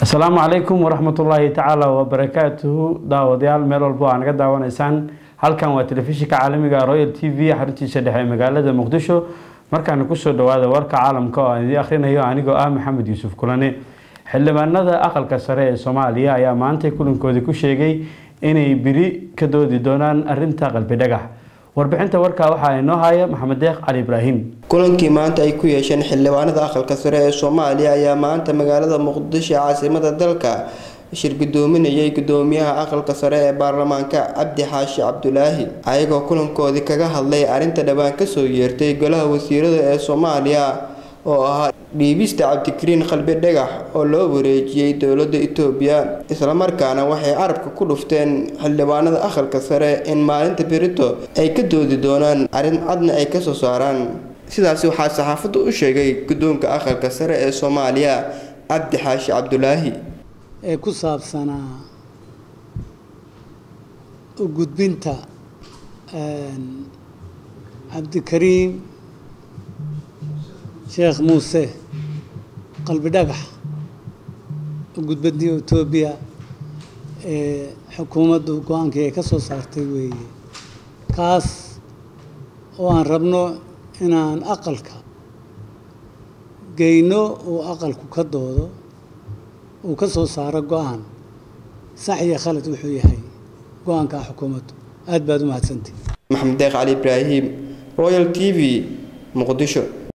asalaamu calaykum waraxmatullaahi tacaala wabarakaatuhu daawadayaal meel walbo aa naga daawanaysaan halkan waa telefishinka caalamiga royal t v xaruntiisa dhexe ee magaalada muqdisho markaana kusoo dhawaada warka caalamka oo aan idiin akhrinayo anigoo ah maxamed yuusuf kulane xildhibaanada aqalka sare ee soomaaliya ayaa maantay kulankoodii ku sheegay inay biri ka doodi doonaan arinta qalbi dhagax warbixinta warkaa waxaa inoo haya maxamed deeq cali ibraahim kulankii maanta ay ku yeesheen xildhibaanada aqalka sare ee soomaaliya ayaa maanta magaalada muqdisho caasimada dalka shir gudoominayay gudoomiyaha aqalka sare ee baarlamaanka cabdi xaashi cabdulaahi ayagoo kulankoodii kaga hadlay arrinta dhowaan kasoo yeertay golaha wasiirada ee soomaaliya oo ahaa dhiibista cabdikariin qalbi dhagax oo loo wareejiyey dowladda itoobiya islamarkaana waxay carabka ku dhufteen xildhibaanada aqalka sare in maalinta berito ay ka doodi doonaan arrin cadna ay kasoo saaraan sidaasi waxaa saxaafadda u sheegay guddoonka aqalka sare ee soomaaliya cabdi xaashi cabdulaahi ee ku saabsanaa u gudbinta cabdikariim sheekh muuse qalbi dhagax u gudbintii etoobiya ee xukuumaddu go-aankii ay ka soo saartay weeye kaas oo aan rabno inaan aqalka geyno uu aqalku ka doodo uu ka soo saaro go-aan sax iyo khalad wuxuu yahay go-aankaa xukuumaddu aada baad u mahadsantihi maxamed deeq cali ibraahim royal t v muqdisho